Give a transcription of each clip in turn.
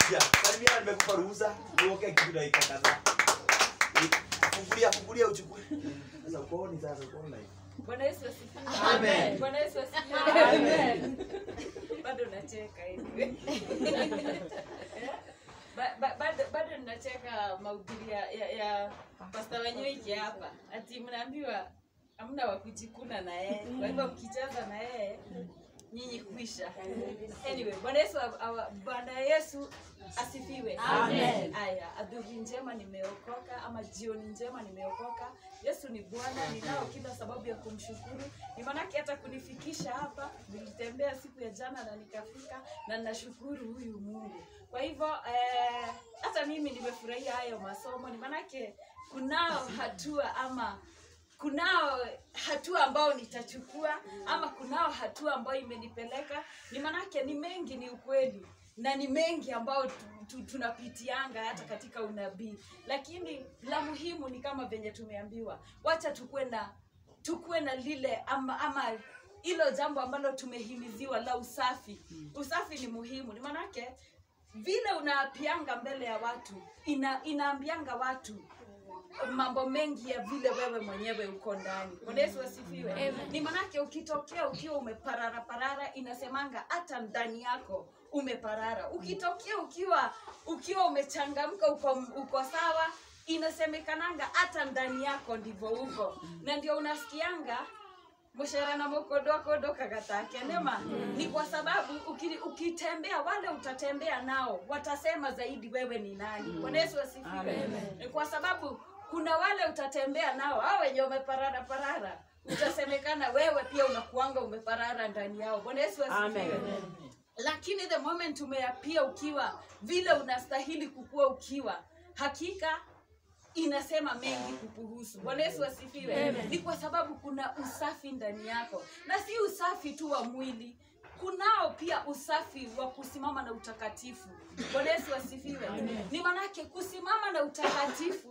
kuja. Salimia nimekupa ruhusa. Uoke kitu dakika kadhaa. Eh, Fungulia fungulia uchukue. Sasa ukooni sasa ukooni na hivi. Bwana Yesu asifiwe. Amen. Bwana Yesu asifiwe. Amen. Bado nacheka hivi. Eh? Ba- ba- bado bado ninacheka mahubiri ya, ya, ya Pastor Wanyoike hapa. Ati mnaambiwa hamna wa kujikuna na yeye. Kwa hivyo mkicheza na yeye nyinyi kuisha. Anyway, Bwana Yesu awa- Bwana Yesu asifiwe. Amen. Aya, adhuhi njema nimeokoka ama jioni njema nimeokoka. Yesu ni Bwana, ninao kila sababu ya kumshukuru. Ni maanake hata kunifikisha hapa, nilitembea siku ya jana na nikafika, na nashukuru huyu Mungu. Kwa hivyo eh, hata mimi nimefurahia hayo masomo, ni maanake kunao hatua ama kunao hatua ambao nitachukua ama kunao hatua ambayo imenipeleka ni manake ni mengi ni ukweli na ni mengi ambao tu, tu, tunapitianga hata katika unabii lakini la muhimu ni kama venye tumeambiwa wacha tukuwe na tukuwe na lile ama ama hilo jambo ambalo tumehimiziwa la usafi usafi ni muhimu ni manake vile unaapianga mbele ya watu ina, inaambianga watu mambo mengi ya vile wewe mwenyewe uko ndani. Bwana Yesu asifiwe. Ni manake ukitokea ukiwa umeparara parara, inasemanga hata ndani yako umeparara. Ukitokea ukiwa ukiwa umechangamka, uko, uko sawa, inasemekananga hata ndani yako ndivyo uko, na ndio unasikianga mushere na mukodokodo kagatake nema ni kwa sababu uki, ukitembea wale utatembea nao watasema zaidi wewe ni nani bwana yesu asifiwe ni kwa sababu kuna wale utatembea nao hao wenye wameparara parara utasemekana wewe pia unakuanga umeparara ndani yao bwana yesu asifiwe lakini the moment umeapia ukiwa vile unastahili kukua ukiwa hakika inasema mengi kukuhusu bwana yesu asifiwe ni kwa sababu kuna usafi ndani yako na si usafi tu wa mwili kunao pia usafi wa kusimama na utakatifu bwana yesu asifiwe ni manake kusimama na utakatifu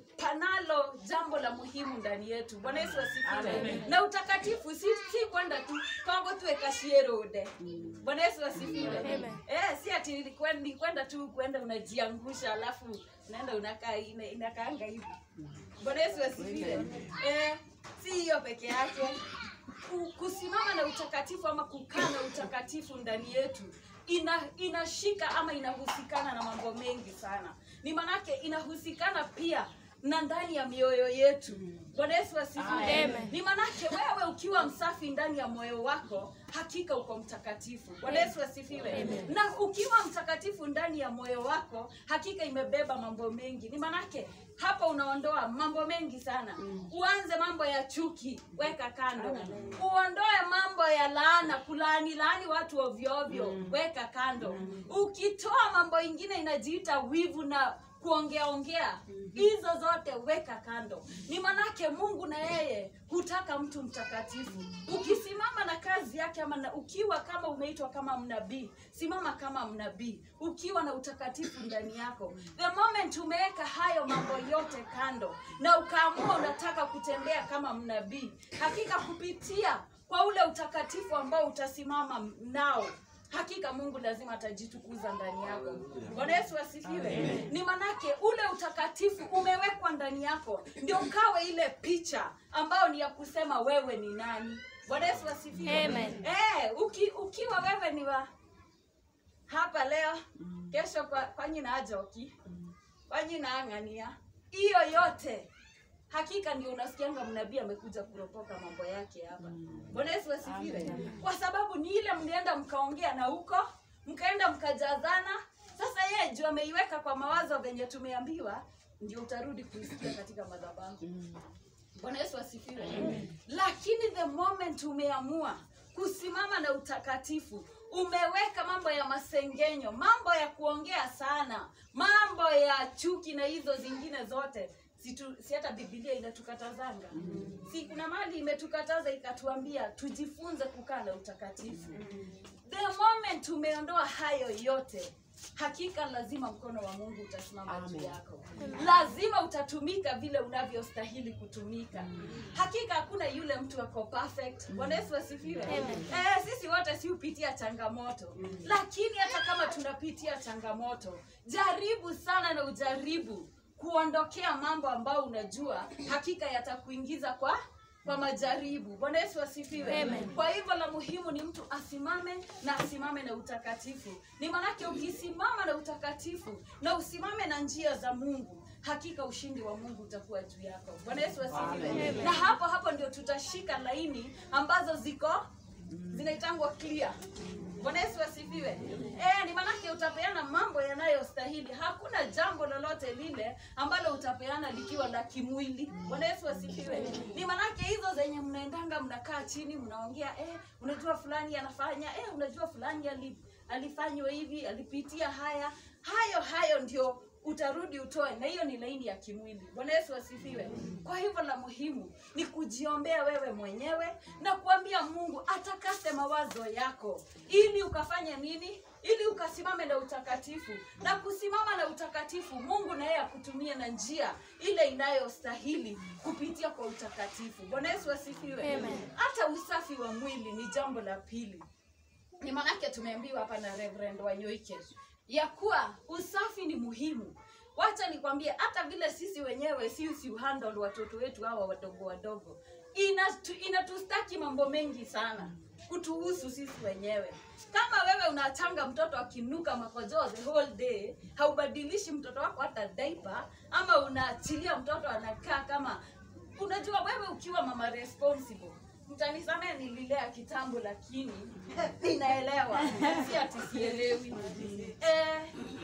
panalo jambo la muhimu ndani yetu bwana yesu asifiwe na utakatifu si, si kwenda tu kongo tuekashierode bwana yesu asifiwe eh, si ati ni kwen- ni kwenda tu kwenda unajiangusha alafu unaenda unakaa ina- inakaanga hivi bwana yesu asifiwe eh, si hiyo peke yake Ku- kusimama na utakatifu ama kukaa na utakatifu ndani yetu ina inashika ama inahusikana na mambo mengi sana ni manake inahusikana pia na ndani ya mioyo yetu bwana yesu asifiwe Amen. ni manake wewe ukiwa msafi ndani ya moyo wako hakika uko mtakatifu bwana yesu asifiwe na ukiwa mtakatifu ndani ya moyo wako hakika imebeba mambo mengi ni manake hapa unaondoa mambo mengi sana uanze mambo ya chuki weka kando uondoe mambo ya laana kulaani laani watu ovyoovyo weka kando ukitoa mambo ingine inajiita wivu na kuongea ongea hizo zote weka kando ni manake mungu na yeye hutaka mtu mtakatifu ukisimama na kazi yake ama na, ukiwa kama umeitwa kama mnabii simama kama mnabii ukiwa na utakatifu ndani yako the moment umeweka hayo mambo yote kando na ukaamua unataka kutembea kama mnabii hakika kupitia kwa ule utakatifu ambao utasimama nao hakika mungu lazima atajitukuza ndani yako bwana yesu asifiwe ni manake ule utakatifu umewekwa ndani yako ndio ukawe ile picha ambayo ni ya kusema wewe ni nani bwana yesu asifiwe Amen. eh, uki, ukiwa wewe ni wa hapa leo kesho kwa, kwa nyina ajoki kwa nyina ang'ania hiyo yote hakika ndio unasikianga mnabii amekuja kuropoka mambo yake hapa bwana yesu asifiwe kwa sababu ni ile mlienda mkaongea na huko mkaenda mkajazana sasa yeye juu ameiweka kwa mawazo venye tumeambiwa ndio utarudi kuisikia katika madhabahu bwana yesu asifiwe lakini the moment umeamua kusimama na utakatifu umeweka mambo ya masengenyo mambo ya kuongea sana mambo ya chuki na hizo zingine zote si, tu, si hata bibilia inatukatazanga si kuna mali imetukataza ikatuambia tujifunze kukaa na utakatifu the moment umeondoa hayo yote hakika lazima mkono wa mungu utasimama juu Amen. yako lazima utatumika vile unavyostahili kutumika hakika hakuna yule mtu ako perfect bwana yesu asifiwe eh, sisi wote si hupitia changamoto lakini hata kama tunapitia changamoto jaribu sana na ujaribu kuondokea mambo ambayo unajua hakika yatakuingiza kwa kwa majaribu bwana yesu asifiwe kwa hivyo la muhimu ni mtu asimame na asimame na utakatifu ni manake ukisimama na utakatifu na usimame na njia za mungu hakika ushindi wa mungu utakuwa juu yako bwana yesu asifiwe na hapo hapo ndio tutashika laini ambazo ziko zinaitangwa clear bwana yesu asifiwe e, ni manake utapeana mambo yanayostahili hakuna jambo lolote lile ambalo utapeana likiwa la kimwili bwana yesu asifiwe ni manake hizo zenye mnaendanga mnakaa chini mnaongea eh, unajua fulani anafanya eh, unajua fulani ali, alifanywa hivi alipitia haya hayo hayo ndio utarudi utoe na hiyo ni laini ya kimwili bwana yesu asifiwe kwa hivyo la muhimu ni kujiombea wewe mwenyewe na kuambia mungu atakase mawazo yako ili ukafanye nini ili ukasimame na utakatifu na kusimama na utakatifu mungu na yeye akutumie na njia ile inayostahili kupitia kwa utakatifu bwana yesu asifiwe hata usafi wa mwili ni jambo la pili ni manake tumeambiwa hapa na Reverend Wanyoike ya kuwa usafi ni muhimu. Wacha nikwambie, hata vile sisi wenyewe sisi uhandle watoto wetu hawa wadogo wadogo, inatu- inatustaki mambo mengi sana kutuhusu sisi wenyewe. Kama wewe unachanga mtoto akinuka makojozi the whole day, haubadilishi mtoto wako hata diaper, ama unaachilia mtoto anakaa kama unajua, wewe ukiwa mama responsible mtanisamea nililea kitambo lakini ninaelewa si ati sielewi eh,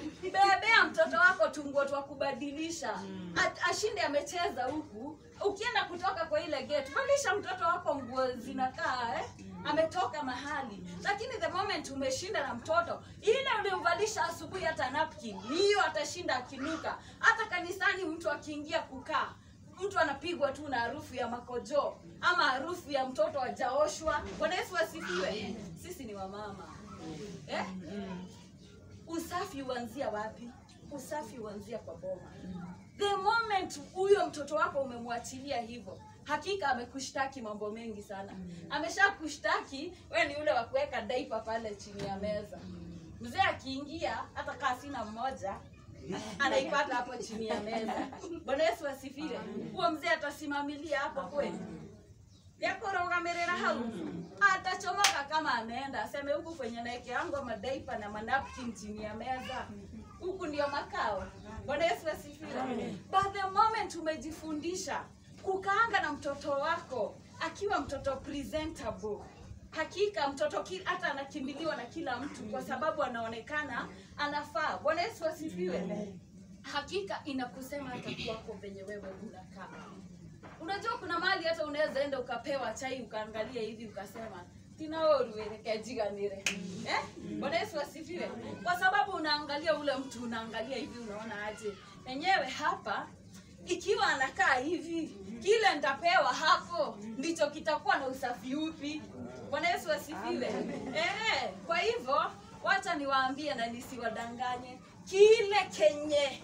bebea mtoto wako tunguo twa kubadilisha A- ashinde amecheza huku ukienda kutoka kwa ile gate valisha mtoto wako nguo zinakaa eh? ametoka mahali lakini the moment umeshinda na mtoto ile ulimvalisha asubuhi hata napkin hiyo atashinda akinuka hata kanisani mtu akiingia kukaa mtu anapigwa tu na harufu ya makojoo ama harufu ya mtoto ajaoshwa bwana yesu asifiwe sisi ni wamama eh? usafi huanzia wapi usafi huanzia kwa boma the moment huyo mtoto wako umemwachilia hivyo hakika amekushtaki mambo mengi sana amesha kushtaki we ni ule wa kuweka daipa pale chini ya meza mzee akiingia hata kaa sina mmoja anaipata hapo chini ya meza bwana yesu asifiwe huo mzee atasimamilia hapo kweli yakorogamirira hau atachomoka kama ameenda aseme huku kwenye naekeango madaipa na manapkin chini ya meza huku ndio makao bwana yesu asifiwe but the moment umejifundisha kukaanga na mtoto wako akiwa mtoto presentable hakika mtoto ki- hata anakimbiliwa na kila mtu kwa sababu anaonekana anafaa bwana yesu asifiwe hakika inakusema hata kwako venye wewe unakaa unajua kuna mahali hata unaweza enda ukapewa chai ukaangalia hivi ukasema tinaoruwerekejiganire eh? bwana yesu asifiwe kwa sababu unaangalia ule mtu unaangalia hivi unaona aje enyewe hapa ikiwa anakaa hivi kile nitapewa hapo ndicho kitakuwa na usafi upi bwana yesu asifiwe eh, kwa hivyo wacha niwaambie na nisiwadanganye kile kenye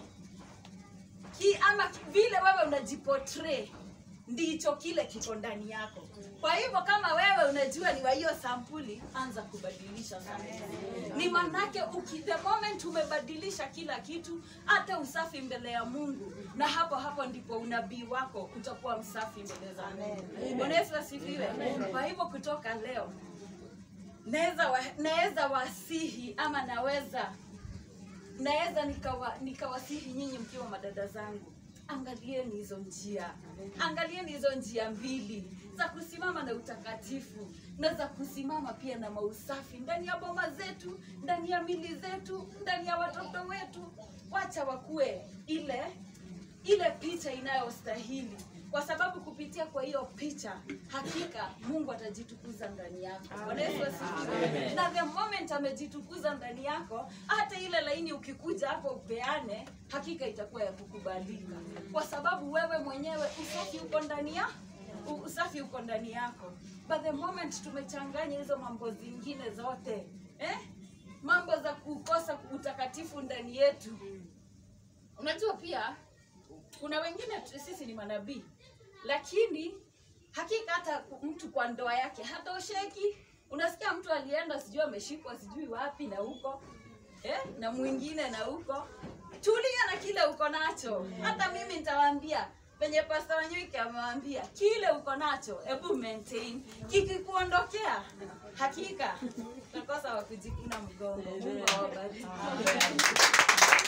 ki, ama ki- vile wewe unajiportray ndicho kile kiko ndani yako kwa hivyo kama wewe unajua ni wa hiyo sampuli anza kubadilisha sana ni manake uki, the moment umebadilisha kila kitu hata usafi mbele ya mungu na hapo hapo ndipo unabii wako utakuwa msafi mbele za mungu bwana yesu asifiwe kwa hivyo kutoka leo naweza wa, naweza wasihi ama naweza naweza nikawa nikawasihi nyinyi mkiwa madada zangu angalieni hizo njia angalieni hizo njia mbili za kusimama na utakatifu na za kusimama pia na mausafi ndani ya boma zetu ndani ya mili zetu ndani ya watoto wetu wacha wakuwe ile ile picha inayostahili kwa sababu kupitia kwa hiyo picha hakika mungu atajitukuza ndani yako bwana yesu asifiwe na the moment amejitukuza ndani yako hata ile laini ukikuja hapo upeane hakika itakuwa ya kukubalika kwa sababu wewe mwenyewe usafi uko ndani ya u- usafi uko ndani yako but the moment tumechanganya hizo mambo zingine zote eh? mambo za kukosa utakatifu ndani yetu unajua pia kuna wengine tu- sisi ni manabii lakini hakika hata mtu kwa ndoa yake hatosheki unasikia mtu alienda sijui ameshikwa sijui wapi na huko eh? na mwingine na huko tulia na kile uko nacho hata mimi nitawaambia penye pasta wanywike amewaambia kile uko nacho hebu maintain kikikuondokea hakika utakosa wa kujikuna mgongo mungu awabariki